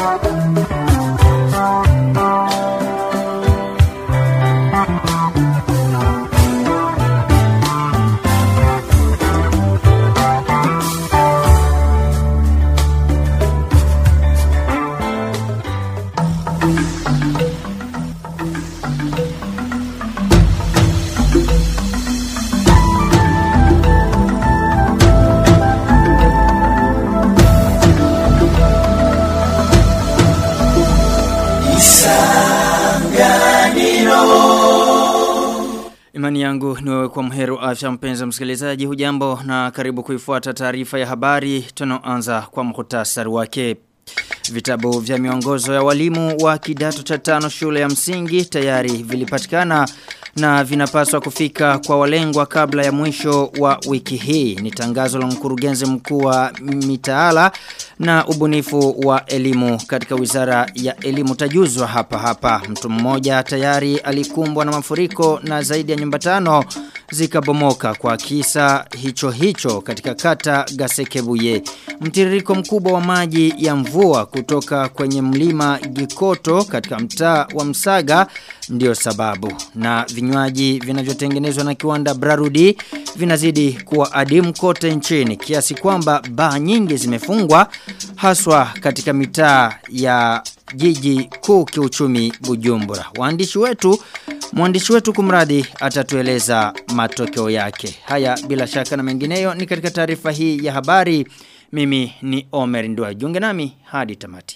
Imani yangu ni wewe kwa mheru afya mpenzi msikilizaji hujambo na karibu kuifuata taarifa ya habari tunaoanza kwa muhtasari wake. Vitabu vya miongozo ya walimu wa kidato cha tano shule ya msingi tayari vilipatikana na vinapaswa kufika kwa walengwa kabla ya mwisho wa wiki hii. Ni tangazo la mkurugenzi mkuu wa mitaala na ubunifu wa elimu katika wizara ya elimu tajuzwa hapa hapa. Mtu mmoja tayari alikumbwa na mafuriko na zaidi ya nyumba tano zikabomoka kwa kisa hicho hicho katika kata Gasekebuye. Mtiririko mkubwa wa maji ya mvua kutoka kwenye mlima Gikoto katika mtaa wa Msaga ndio sababu. Na vinywaji vinavyotengenezwa na kiwanda Brarudi vinazidi kuwa adimu kote nchini kiasi kwamba baa nyingi zimefungwa haswa katika mitaa ya jiji kuu kiuchumi Bujumbura. Waandishi wetu Mwandishi wetu kumradi atatueleza matokeo yake. Haya bila shaka na mengineyo ni katika taarifa hii ya habari. Mimi ni Omer Ndwa. Junge nami hadi tamati.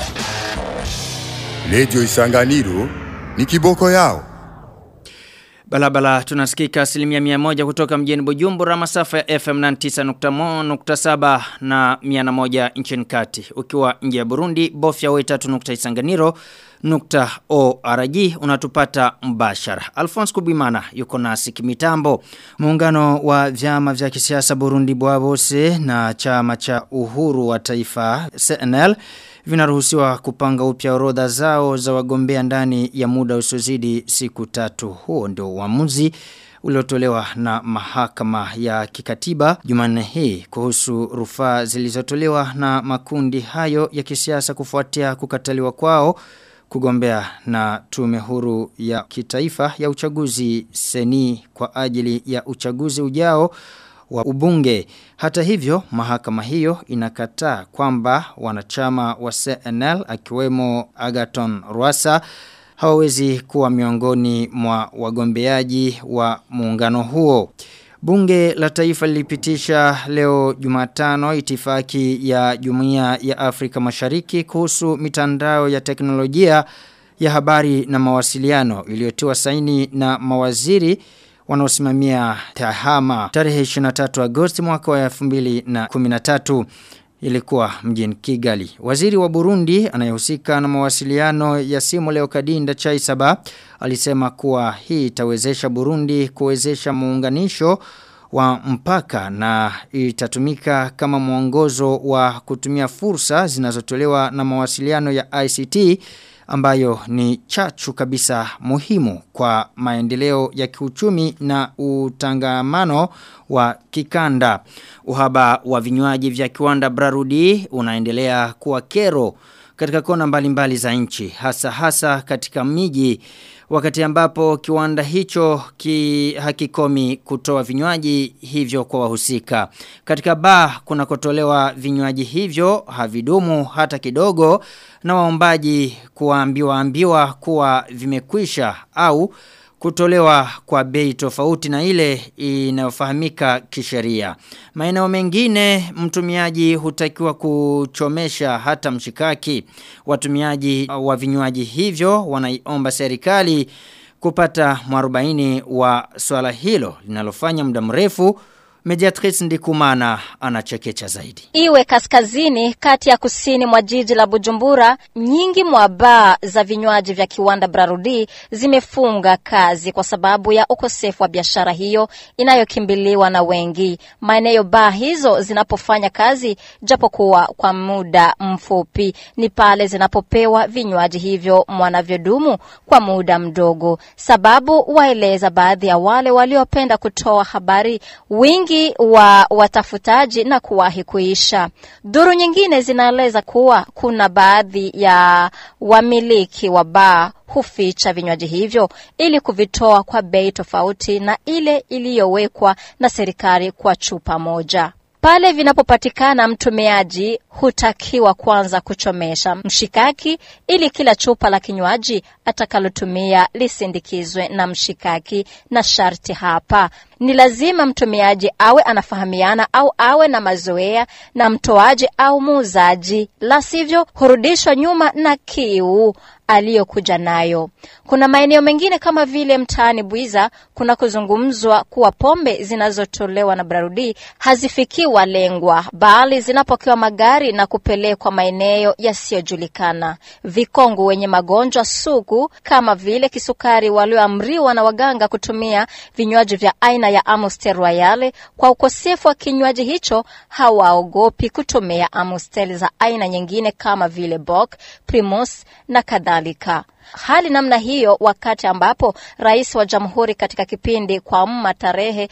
Radio Isanganiro ni kiboko yao. Balabala tunasikika asilimia mia moja kutoka mjini Bujumbura masafa ya FM 99.7 na 101 nchini kati. Ukiwa nje ya Burundi bofya wetatu nukta isanganiro nukta ORG unatupata mbashara. Alphonse Kubimana yuko nasi kimitambo. Muungano wa vyama vya kisiasa Burundi Bwabose na chama cha uhuru wa taifa CNL vinaruhusiwa kupanga upya orodha zao za wagombea ndani ya muda usiozidi siku tatu. Huo ndio uamuzi uliotolewa na mahakama ya kikatiba Jumanne hii kuhusu rufaa zilizotolewa na makundi hayo ya kisiasa kufuatia kukataliwa kwao kugombea na tume huru ya kitaifa ya uchaguzi seni kwa ajili ya uchaguzi ujao wa ubunge. Hata hivyo, mahakama hiyo inakataa kwamba wanachama wa CNL akiwemo Agaton Rwasa hawawezi kuwa miongoni mwa wagombeaji wa muungano huo. Bunge la taifa lilipitisha leo jumatano itifaki ya jumuiya ya Afrika mashariki kuhusu mitandao ya teknolojia ya habari na mawasiliano iliyotiwa saini na mawaziri wanaosimamia tahama tarehe 23 Agosti mwaka wa 2013 ilikuwa mjini Kigali. Waziri wa Burundi anayehusika na mawasiliano ya simu leo Kadinda Chaisaba alisema kuwa hii itawezesha Burundi kuwezesha muunganisho wa mpaka na itatumika kama mwongozo wa kutumia fursa zinazotolewa na mawasiliano ya ICT ambayo ni chachu kabisa muhimu kwa maendeleo ya kiuchumi na utangamano wa kikanda. Uhaba wa vinywaji vya kiwanda Brarudi unaendelea kuwa kero katika kona mbalimbali za nchi hasa hasa katika miji wakati ambapo kiwanda hicho ki hakikomi kutoa vinywaji hivyo kwa wahusika. Katika baa kunakotolewa vinywaji hivyo havidumu hata kidogo na waombaji kuambiwa ambiwa kuwa vimekwisha au kutolewa kwa bei tofauti na ile inayofahamika kisheria. Maeneo mengine mtumiaji hutakiwa kuchomesha hata mshikaki. Watumiaji wa vinywaji hivyo wanaiomba serikali kupata mwarobaini wa swala hilo linalofanya muda mrefu Mediatrice Ndikumana anachekecha zaidi. Iwe kaskazini kati ya kusini mwa jiji la Bujumbura, nyingi mwa baa za vinywaji vya kiwanda Brarudi zimefunga kazi kwa sababu ya ukosefu wa biashara hiyo inayokimbiliwa na wengi. Maeneo baa hizo zinapofanya kazi japokuwa kwa muda mfupi, ni pale zinapopewa vinywaji hivyo mwanavyodumu kwa muda mdogo. Sababu waeleza baadhi ya wale waliopenda kutoa habari wingi wingi wa watafutaji na kuwahi kuisha. Duru nyingine zinaeleza kuwa kuna baadhi ya wamiliki wa baa huficha vinywaji hivyo ili kuvitoa kwa bei tofauti na ile iliyowekwa na serikali kwa chupa moja. Pale vinapopatikana mtumiaji hutakiwa kwanza kuchomesha mshikaki ili kila chupa la kinywaji atakalotumia lisindikizwe na mshikaki na sharti hapa ni lazima mtumiaji awe anafahamiana au awe na mazoea na mtoaji au muuzaji, la sivyo hurudishwa nyuma na kiu aliyokuja nayo. Kuna maeneo mengine kama vile mtaani Bwiza kuna kuzungumzwa kuwa pombe zinazotolewa na Brarudi hazifikii walengwa, bali zinapokewa magari na kupelekwa maeneo yasiyojulikana. Vikongo wenye magonjwa sugu kama vile kisukari walioamriwa na waganga kutumia vinywaji vya aina ya Amstel Royale kwa ukosefu wa kinywaji hicho hawaogopi kutumia Amstel za aina nyingine kama vile Bock, Primus na kadhalika. Hali namna hiyo wakati ambapo rais wa jamhuri katika kipindi kwa mma tarehe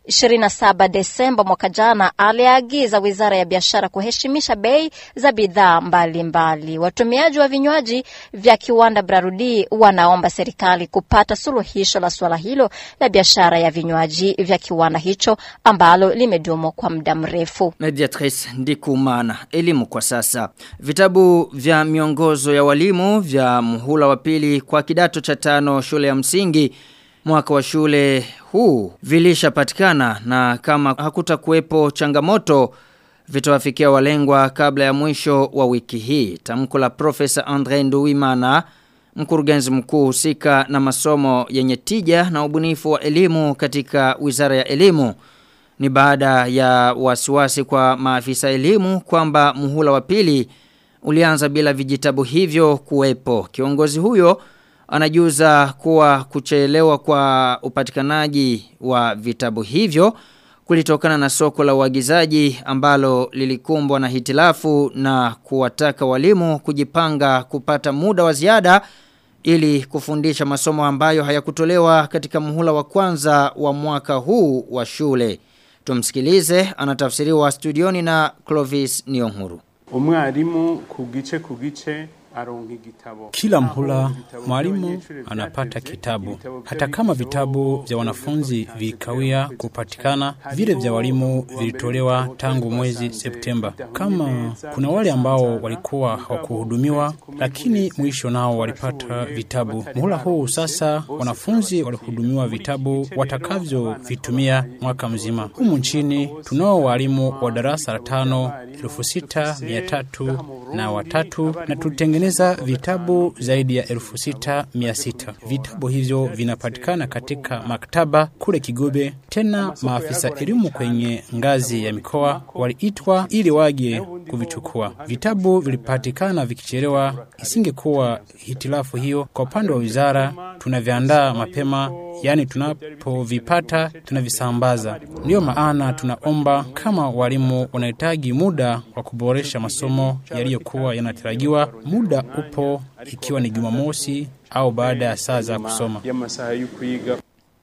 27 Desemba mwaka jana aliagiza wizara ya biashara kuheshimisha bei za bidhaa mbalimbali. Watumiaji wa vinywaji vya kiwanda Brarudi wanaomba serikali kupata suluhisho la suala hilo la biashara ya vinywaji vya kiwanda hicho ambalo limedumu kwa muda mrefu. Mediatrice Ndikumana, elimu kwa sasa. Vitabu vya miongozo ya walimu vya muhula wa pili kwa kidato cha tano shule ya msingi mwaka wa shule huu vilishapatikana na kama hakutakuwepo changamoto vitawafikia walengwa kabla ya mwisho wa wiki hii. Tamko la Profesa Andre Nduwimana mkurugenzi mkuu husika na masomo yenye tija na ubunifu wa elimu katika Wizara ya Elimu ni baada ya wasiwasi kwa maafisa elimu kwamba muhula wa pili ulianza bila vijitabu hivyo kuwepo. Kiongozi huyo anajuza kuwa kuchelewa kwa upatikanaji wa vitabu hivyo kulitokana na soko la uagizaji ambalo lilikumbwa na hitilafu na kuwataka walimu kujipanga kupata muda wa ziada ili kufundisha masomo ambayo hayakutolewa katika muhula wa kwanza wa mwaka huu wa shule. Tumsikilize anatafsiriwa studioni na Clovis Niyonkuru. umwarimu ku gice ku gice aronka igitabo Kila mhula mwalimu anapata kitabu, hata kama vitabu vya wanafunzi vilikawia kupatikana, vile vya walimu vilitolewa tangu mwezi Septemba. Kama kuna wale ambao walikuwa hawakuhudumiwa, lakini mwisho nao walipata vitabu. Muhula huu sasa wanafunzi walihudumiwa vitabu watakavyovitumia mwaka mzima. Humu nchini tunao walimu wa darasa la tano elfu sita mia tatu na watatu na tutengeneza vitabu zaidi ya elfu sita mia sita. Vitabu hivyo vinapatikana katika maktaba kule Kigobe. Tena maafisa elimu kwenye ngazi ya mikoa waliitwa ili waje kuvichukua. Vitabu vilipatikana vikichelewa, isingekuwa hitilafu hiyo. Kwa upande wa wizara, tunaviandaa mapema yaani tunapovipata tunavisambaza. Ndiyo maana tunaomba kama walimu wanahitaji muda wa kuboresha masomo yaliyokuwa yanatarajiwa, muda upo, ikiwa ni Jumamosi au baada ya saa za kusoma. y'amasaha yo kwiga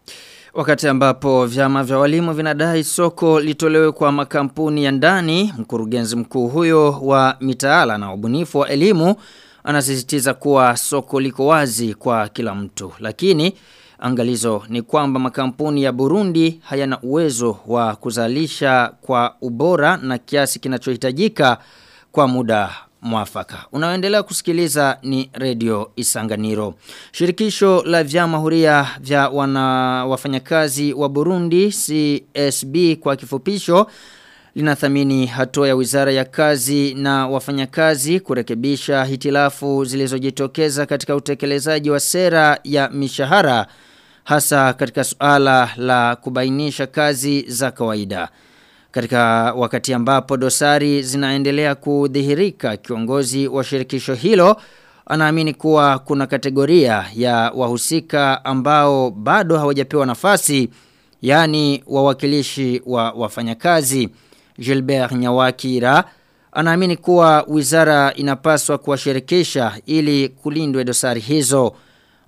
Wakati ambapo vyama vya walimu vinadai soko litolewe kwa makampuni ya ndani, mkurugenzi mkuu huyo wa mitaala na ubunifu wa elimu anasisitiza kuwa soko liko wazi kwa kila mtu. Lakini angalizo ni kwamba makampuni ya Burundi hayana uwezo wa kuzalisha kwa ubora na kiasi kinachohitajika kwa muda mwafaka. Unaoendelea kusikiliza ni Radio Isanganiro. Shirikisho la vyama huria vya wana wafanyakazi wa Burundi CSB kwa kifupisho linathamini hatua ya Wizara ya Kazi na wafanyakazi kurekebisha hitilafu zilizojitokeza katika utekelezaji wa sera ya mishahara hasa katika suala la kubainisha kazi za kawaida. Katika wakati ambapo dosari zinaendelea kudhihirika kiongozi wa shirikisho hilo anaamini kuwa kuna kategoria ya wahusika ambao bado hawajapewa nafasi yani wawakilishi wa wafanyakazi. Gilbert Nyawakira anaamini kuwa wizara inapaswa kuwashirikisha ili kulindwe dosari hizo.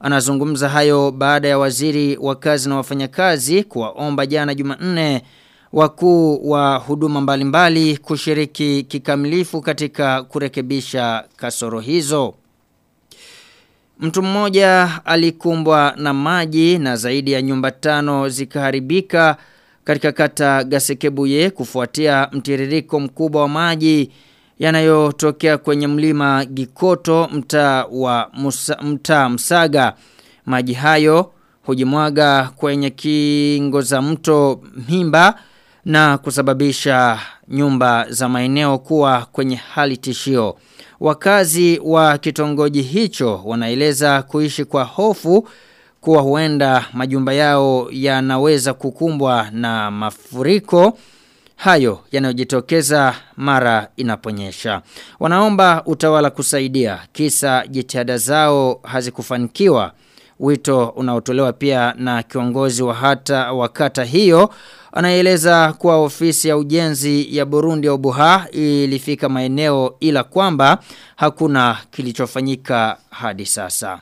Anazungumza hayo baada ya waziri wa kazi na wafanyakazi kuwaomba jana Jumanne wakuu wa huduma mbalimbali kushiriki kikamilifu katika kurekebisha kasoro hizo. Mtu mmoja alikumbwa na maji na zaidi ya nyumba tano zikaharibika katika kata Gasekebuye kufuatia mtiririko mkubwa wa maji yanayotokea kwenye mlima Gikoto mtaa wa Musa, mtaa Msaga. Maji hayo hujimwaga kwenye kingo za mto Mhimba na kusababisha nyumba za maeneo kuwa kwenye hali tishio. Wakazi wa kitongoji hicho wanaeleza kuishi kwa hofu kuwa huenda majumba yao yanaweza kukumbwa na mafuriko hayo yanayojitokeza mara inaponyesha. Wanaomba utawala kusaidia kisa jitihada zao hazikufanikiwa. Wito unaotolewa pia na kiongozi wa hata wakata hiyo anaeleza kuwa ofisi ya ujenzi ya Burundi ya Ubuha ilifika maeneo ila kwamba hakuna kilichofanyika hadi sasa.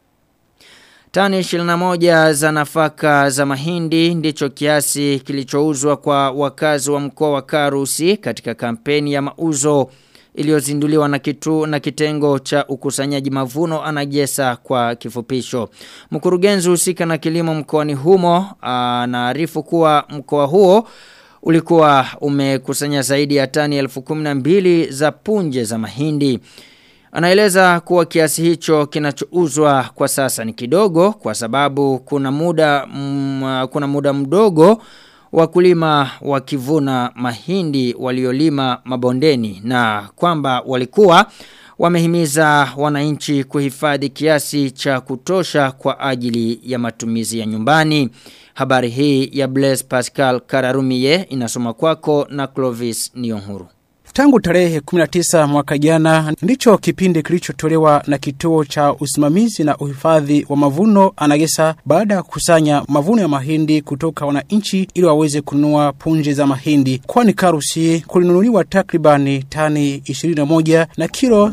Tani 21 za nafaka za mahindi ndicho kiasi kilichouzwa kwa wakazi wa mkoa wa Karusi katika kampeni ya mauzo iliyozinduliwa na kitu na kitengo cha ukusanyaji mavuno anagesa kwa kifupisho. Mkurugenzi husika na kilimo mkoani humo anaarifu kuwa mkoa huo ulikuwa umekusanya zaidi ya tani 1012 za punje za mahindi. Anaeleza kuwa kiasi hicho kinachouzwa kwa sasa ni kidogo kwa sababu kuna muda mm, kuna muda mdogo wakulima wakivuna mahindi waliolima mabondeni na kwamba walikuwa wamehimiza wananchi kuhifadhi kiasi cha kutosha kwa ajili ya matumizi ya nyumbani. Habari hii ya Blaise Pascal Kararumie inasoma kwako na Clovis Nionhuru. Tangu tarehe 19 mwaka jana ndicho kipindi kilichotolewa na kituo cha usimamizi na uhifadhi wa mavuno anagesa baada ya kukusanya mavuno ya mahindi kutoka wananchi ili waweze kununua punje za mahindi. Kwani Karusi kulinunuliwa takribani tani 21 na kilo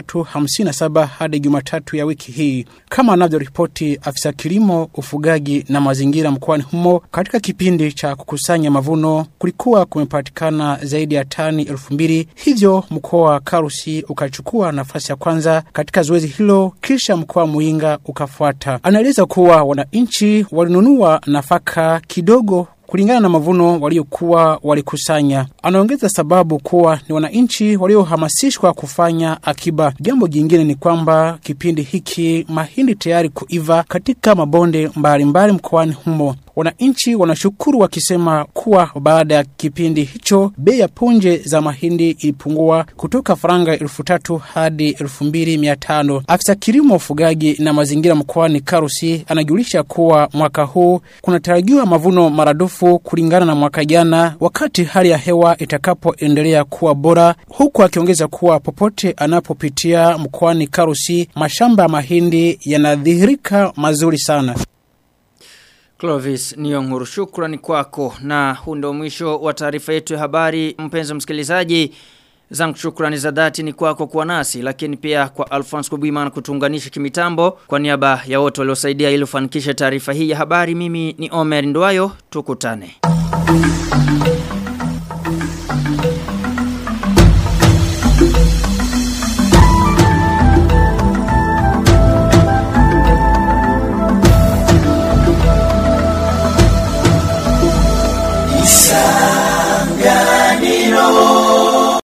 357 hadi Jumatatu ya wiki hii, kama anavyoripoti afisa kilimo, ufugaji na mazingira mkoani humo. Katika kipindi cha kukusanya mavuno kulikuwa kumepatikana zaidi ya tani elfu mbili hivyo mkoa wa Karusi ukachukua nafasi ya kwanza katika zoezi hilo, kisha mkoa wa Muinga ukafuata. Anaeleza kuwa wananchi walinunua nafaka kidogo kulingana na mavuno waliokuwa walikusanya. Anaongeza sababu kuwa ni wananchi waliohamasishwa kufanya akiba. Jambo jingine ni kwamba kipindi hiki mahindi tayari kuiva katika mabonde mbalimbali mkoani humo. Wananchi wanashukuru wakisema kuwa baada ya kipindi hicho bei ya punje za mahindi ilipungua kutoka faranga elfu tatu hadi elfu mbili mia tano. Afisa kilimo, ufugaji na mazingira mkoani Karusi anajulisha kuwa mwaka huu kunatarajiwa mavuno maradufu kulingana na mwaka jana, wakati hali ya hewa itakapoendelea kuwa bora, huku akiongeza kuwa popote anapopitia mkoani Karusi mashamba ya mahindi yanadhihirika mazuri sana. Clovis Nionguru shukrani kwako na huu ndio mwisho wa taarifa yetu ya habari mpenzi msikilizaji zangu shukrani za dhati ni kwako kuwa nasi lakini pia kwa Alphonse Kubiman kutuunganisha kimitambo kwa niaba ya wote waliosaidia ili ufanikishe taarifa hii ya habari mimi ni Omer Ndwayo tukutane